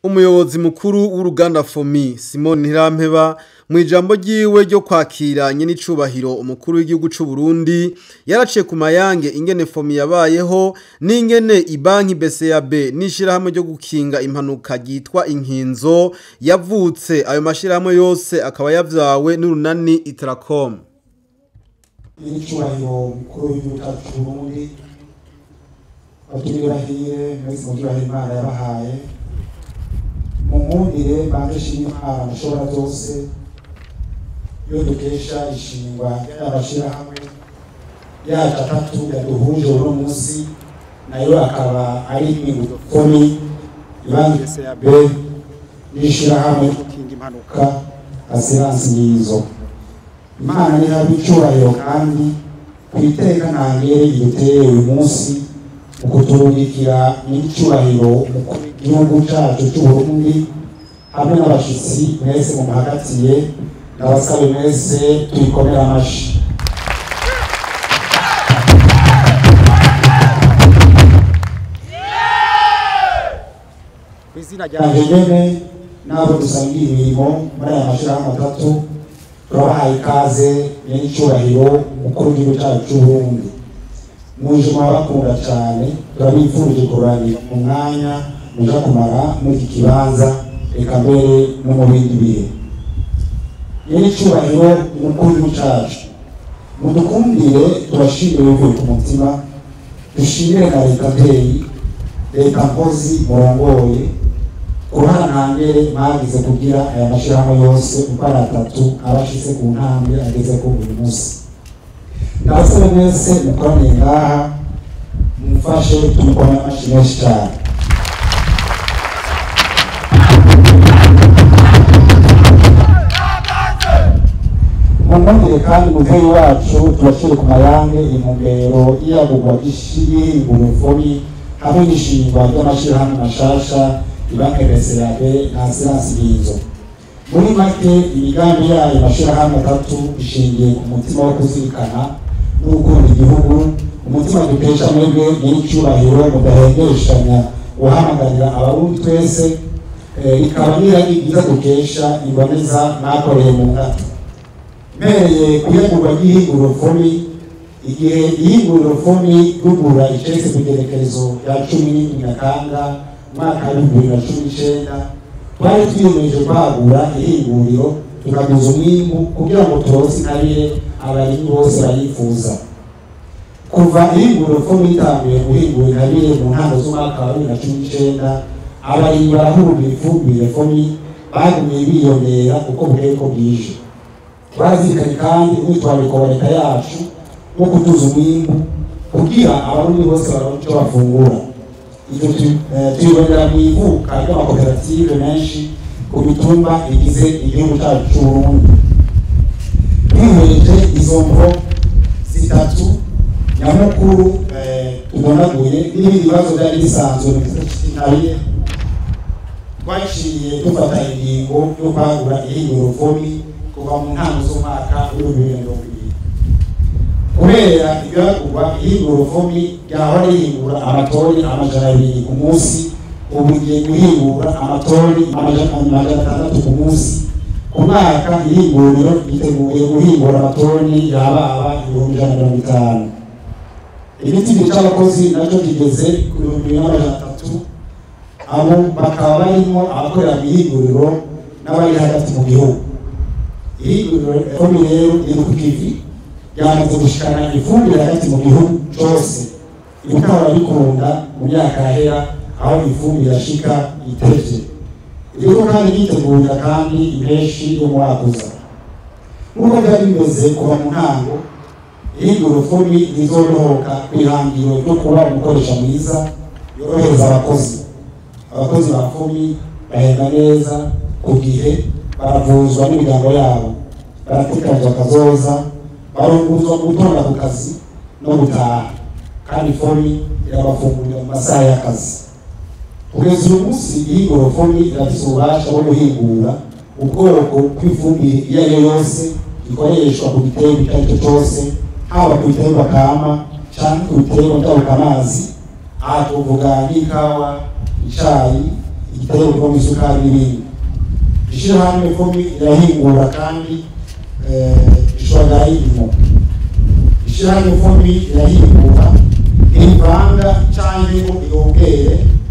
umuyobozi mukuru w'uruganda fomi simon ntirampeba mu ijambo ryiwe ryo kwakira nyenicubahiro umukuru w'igihugu c'u Burundi yaraciye ku mayange ingene fomi yabayeho n'ingene ibanki BCAB n'ishirahamwe ryo gukinga impanuka ryitwa inkinzo yavutse ayo mashirahamwe yose akaba yavyawe n'urunani Itracom nyenicubahiro umukuru w'igihugu cacu c'u Burundi batubirahire mwese mugirahire imana yabahaye munkundire banze shima imana mushobora byose iyo dukesha ishingwa ry'amashirahamwe yacu atatu yaduhuje uno munsi nayo akaba ari imigufoni ibanki BCAB n'ishirahamwe gukinga impanuka asiransi nyizo imana nihabe icubahiro kandi ku iteka ntangere iduteye uyu munsi mu kuturungikira n'icubahiro umukuru w'igihugu cacu c'uburundi hamwe n'abashitsi mwese mumuhagatiye ndabasabe mwese tuyikomere amashi kw'izina ryanje nyene n'abo dusangiye imirimo muri aya mashirahamwe atatu turabahaye ikaze n'icubahiro umukuru w'igihugu cacu c'uburundi muje murabakunda cane turabifurije kurangira mu mwanya muja kumara muri iki kibanza reka mbere no mu bindi bihe n'icubahiro umukuru w'igihugu cacu mudukundire tubashimire bivuye ku mutima dushimire na leta mpeyi leta mpozi murongoye uruhara ntangere mwagize kugira aya mashirahamwe yose uko ari atatu aba ashize ku ntambwe agezeko uyu munsi ndabasaba mwese mukoraniye ngaha mumfashe tumukome amashi menshi cyane mumwumvire kandi muvyeyi wacu tubashire ku mayange intumbero y'iyagurwa ry'ihinguriro fomi hamwe n'ishingwa ry'amashirahamwe mashasha ibanke BCAB na asiransi nyizo muri make imigambi yayo mashirahamwe atatu ishingiye ku mutima wo kuzirikana no gukunda igihugu umutima dukesha mwebwe nyir'icyubahiro mudahengeshanya guhamagarira abarundi twese rikaba n'irari ryiza dukesha iboneza mwakoreye mu ngata mpereye kuyagurwa ry'ihinguriro fomi igihe ihinguriro fomi rugura icese ku igerekerezo rya cumi n'indwi nyakanga umwaka w'ibihumbi bibiri na cumi n'icenda twari twiyemeje kwagura ihinguriro tukaguza umwimbu kugira ngo turonse intabire abarimyi bose bayifuza kuva ihinguriro ko bitanguye guhingura intabire mu ntango z'umwaka wa bibiri na cumi n'icenda abarimyi barahurumbira ifumbire fomi bagumye biyongera uko bukeye ko bwije barazirikanye kandi umwitwarariko wa leta yacu wo kutuza umwimbu kugira abarundi bose baronke ico bafungura ibyo tuyibonera mu ivuka ry'amakoperative menshi ku mitumba igize igihugu cyacu c'uburundi twihweje izo mvo zitatu nyamukuru tubonaguye n'ibindi bibazo byari bisanzwe mu gisata c'intabire twaciye dufata ingingo yo kwagura ihinguro fomi kuva mu ntango z'umwaka w'ibihumbi bibiri na mirongo ibiri kubera ibyagurwa ihinguro fomi ryahora rihingura amatoni amajana abiri ku munsi ubu rigiye guhingura amatoni amajana atandatu ku munsi ku mwaka ihinguriro ryiteguye guhingura amatoni yababa ibihumbi ijana na mirongo itanu ibiti c'abakozi nacyo kigeze ku bihumbi bibiri n'amajana atatu abo bakaba barimo abakorera mu ihinguriro n'abari hagati mu gihugu ihinguriro fomi rero riri ku kivi ryamaze gushikana ifumbire hagati mu gihugu cose ibitahora bikunda mu myaka yahera aho ifumbire yashika itevye iriko kandi yitegurira kandi impeshi yo mwakuza nk'uko byari bimeze kuva mu ntango ihinguro fomi rizorohoka kw'ihangiro ryo kuba umukoresha mwiza yorohereza abakozi abakozi ba fomi bahembwa neza ku gihe baravuzwa n'imiryango yabo baratekanizwa akazoza barunguzwa mu gutonda ku kazi no gutaha kandi fomi irabafungurira mu masaha y'akazi kugeza uyu munsi ihinguro fomi irafise ububasha bwo guhingura ubwoko bw'ifumbire iyo ari yo yose ikoreshwa ku giterwa icyo ari cyo cyose haba ku biterwa kama cyangwa ku biterwa njabukamazi aha tuvuga nk'ikawa icayi igitego kivamo isukari n'ibindi ishirahamwe fomi irahingura kandi ishobora y'irimo ishirahamwe fomi irahingura irivanga canke ngo irongere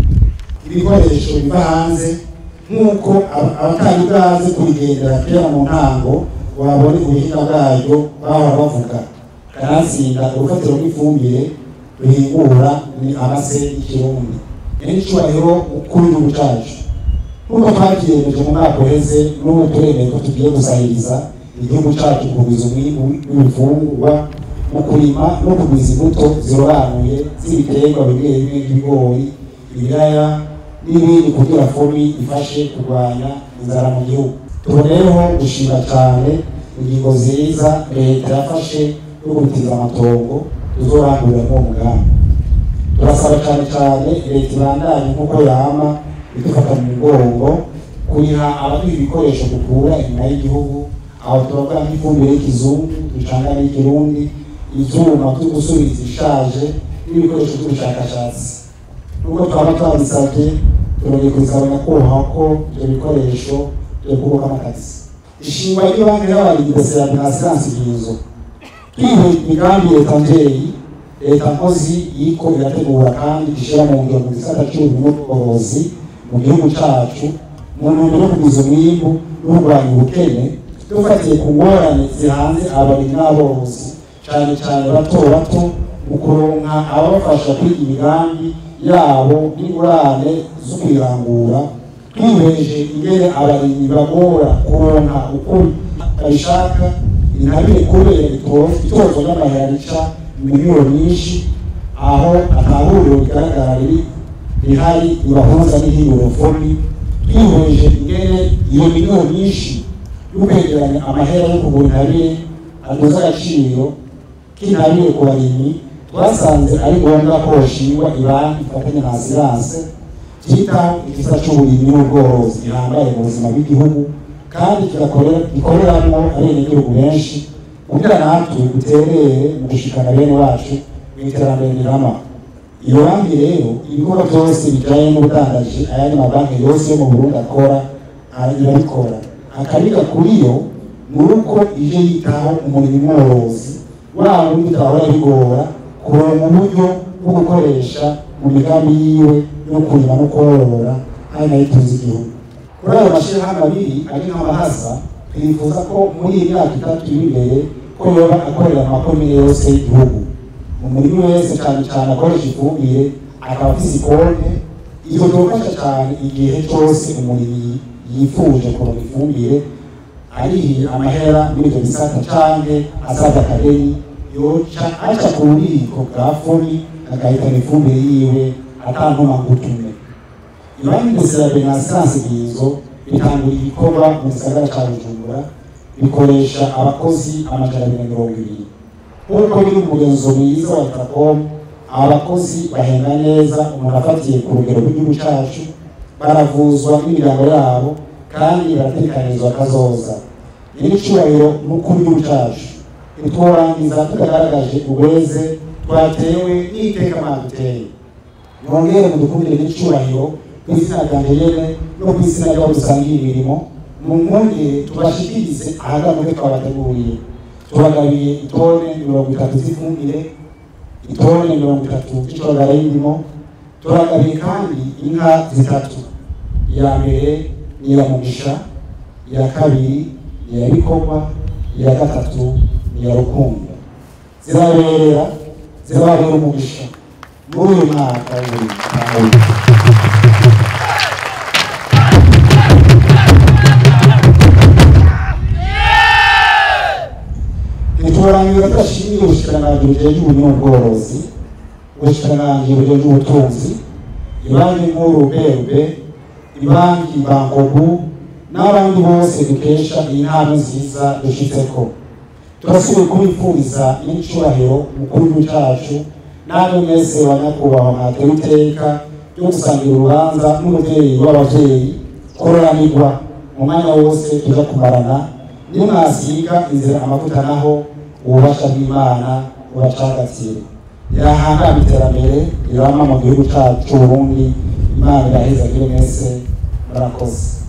ibikoresho biva hanze nk'uko abatari bwaze kubigendera kera mu ntango wabona ubuhinga bwaryo bahora bavuga kanatsinda urufatiro rw'ifumbire ruhingura ni amase y'ikirundi n'icyubahiro kuri igihugu cyacu nk'uko twabyiyemeje mu mwaka uheze n'ubu turemeye ko tugiye gusahiriza igihugu cyacu kugwiza umwimbu w'ibifungurwa mu kurima no kugwiza imbuto zirobanuye z'ibiterwa bimwe bimwe nk'ibigori ibiraya n'ibindi kugira fomi ifashe kurwanya inzara mu gihugu tuboneyeho gushima cyane ingingo nziza leta yafashe yo gutiza amatongo tuzorangurira muri uwo mugambi turasaba cyane cyane leta ibandanye nk'uko yama idufata mu mugongo kuriha abaduha ibikoresho dukura inyuma y'igihugu aho turavuga nk'ifumbire y'ikizungu ducanga n'ikirundi ivyuma byo gusubiza ishaje n'ibikoresho by'ubushakashatsi nubwo twaba twabisabye turongeye kubisaba nyakubahwa ko ibyo bikoresho byo kubakamo akazi ishingwa ry'ibanki y'abarinzi ya binasiransi byizo twiheye imigambi leta mvyeyi leta nkozi yiko irategura kandi ishyira mu ngiro mu gisata cy'uburimyi n'ubworozi mu gihugu cacu mu ntumbero yo kugwiza umwimbu no kurwanya ubukene dufatiye ku ngorane zihanze abarimyi n'aborozi cyane cyane bato bato mu kuronka ababafasha kwiga imigambi yabo n'ingurane zo kwirangura twiheje ingene abarimyi bagora kuronka uko babishaka intabire kubera itozwa ry'amahera rica miliyoni nyinshi aho atahuriro rigaragara riri rihari ribahuza n'ihinguriro fomi twihweje ingene iyo miliyoni nyinshi yo kwegeranya amahera yo kugura intabire aduza agaciro k'intabire ku barimyi twasanze ari ngombwa ko hoshingwa ibanki ifatanya na asiranse cyitaho igisa c'uburimyi n'ubworozi gihambaye mu buzima bw'igihugu kandi gikoreramwo abenegihugu benshi kugira natwe duterere mu gushikana bene wacu mu iterambere rirama iyo banki rero ibikorwa byose bijanye n'ubudandaji ayandi mabanki yose yo mu burundi akora irabikora akabiga kuri yo ni uko ije yitaho umurimo mworozi waba uri bitahora bigora kuronka uburyo bwo gukoresha mu migambi yiwe yo kurima no korora ari nayo itunze igihugu kuri ayo mashirahamwe abiri ari nk'amahasa twifuza ko muri iyi myaka itatu iri imbere ko yoba akorera mu makomine yose y'igihugu mu murimi wese cyane cyane akoresha ifumbire akaba afise ikonte ivyo byofasha cyane igihe cyose umurimyi yifuje kuronka ifumbire arihiye amahera muri ivyo bisata canke asaza akadeni yoca aca ku bubiko bwa fomi agahitana ifumbire yiwe atantuma ngutume ibanki ndetse ya benasiranse bwizo bitangura ibikorwa mu gisagara ca bujumbura bikoresha abakozi amajana abiri na mirongo ibiri nk'uko biri umugenzo mwiza wa tracom abakozi bahembwa neza umuntu afatiye ku rugero rw'igihugu cacu baravuzwa n'imiryango yabo kandi baratekanizwa kazoza nyir'icubahiro n'ukuri w'igihugu cacu ntitworangiza tutagaragaje ubureze twatewe n'iteka mwaduteye mwongere mudukundire n'icubahiro ku izina ryanje nyene no ku izina ry'abo dusangiye imirimo mwongere tubashikirize ahagamuke twabateguriye tubagabiye itone mirongo itatu z'ifumbire itone mirongo itatu z'icogara y'indimo turagabiye kandi inka zitatu iya mbere ni iya mugisha iya kabiri ni iya bikorwa iya gatatu ni iya rukundo ziraberera zirababera umugisha muri uyu mwaka w'ibihumbi ntiturangira tudashimiye ubushikiranganji bujejwe uburimyi n'ubworozi ubushikiranganji bujejwe ubutunzi ibanki nkuru brb ibanki bankobu n'abandi bose dukesha iyi ntambwe nziza dushitseko turasubiye kubipfuriza n'incurahiro mukuru w'igihugu cacu namwe mwese banyakubahwa mwatewe iteka ryo gusangira urubanza n'umuvyeyi w'abavyeyi kororanirwa mu mwanya wose tuja kumarana nimwasiga inzira amavuta naho ububasha bw'imana buracagatiye irahangama iterambere irama mu gihugu cacu c'uburundi imana imana iraheza kuri mwese murakoze